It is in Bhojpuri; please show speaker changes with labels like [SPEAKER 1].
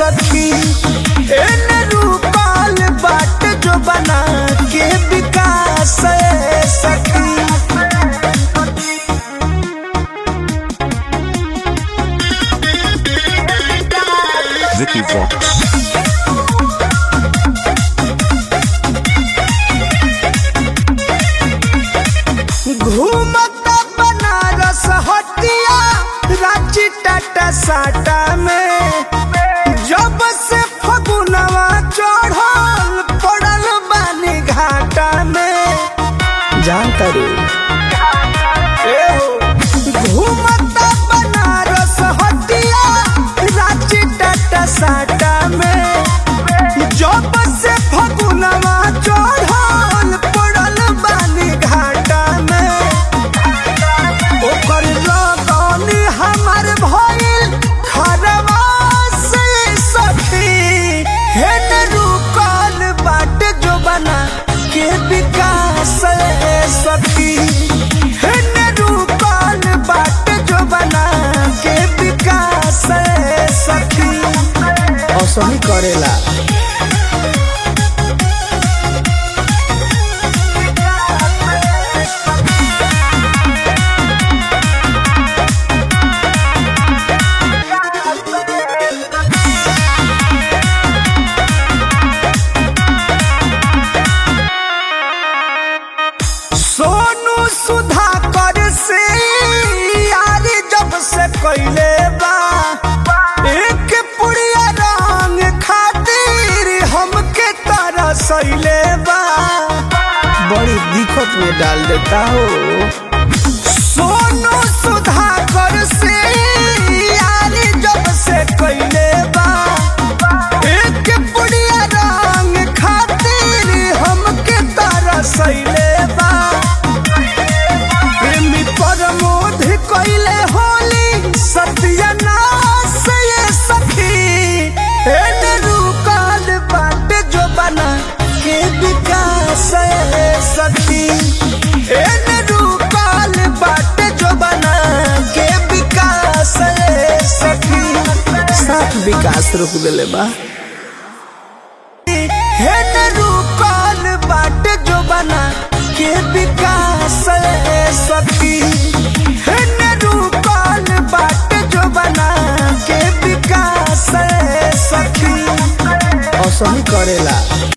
[SPEAKER 1] सखी एने रूपाल बाट जो बना के विकास ए सखी
[SPEAKER 2] Vicky Vox.
[SPEAKER 1] घूमता बनारस हटिया रांची टाटा साटा में जब से फगुनवा चढ़ल पड़ल बानी घाटा में जानता रू घूमता बनारस हटिया रांची टाटा साटा में जब से फगुनवा चढ़ल पड़ल बानी घाटा में ओकर लगन हमर भइल खरवा से सखी हेन रुकल बाट जो बना के विकास ए सखी हेन रुकल बाट जो बना के विकास ए सखी असही करेला सोनू सुधाकर से यार जब से कैले बा एक पुड़िया रंग खातिर हमके तरसैले बा बड़ी दिक्कत में डाल देता हो सोनू सुधाकर से यार जब से कैले बा एक पुड़िया रंग खातिर हमके तरसैले बा प्रेमी प्रमोद कैले होली सत्यानाश ये सखी एने रुकल बाट जो बना के विकास ये सखी एने रुकल बाट जो बना के विकास ये सखी साथ विकास रोक देले बा हेन रुकल बाट जो बना के विकास ए सखी हेन रुकल बाट जो बना के विकास ए सखी असही करेला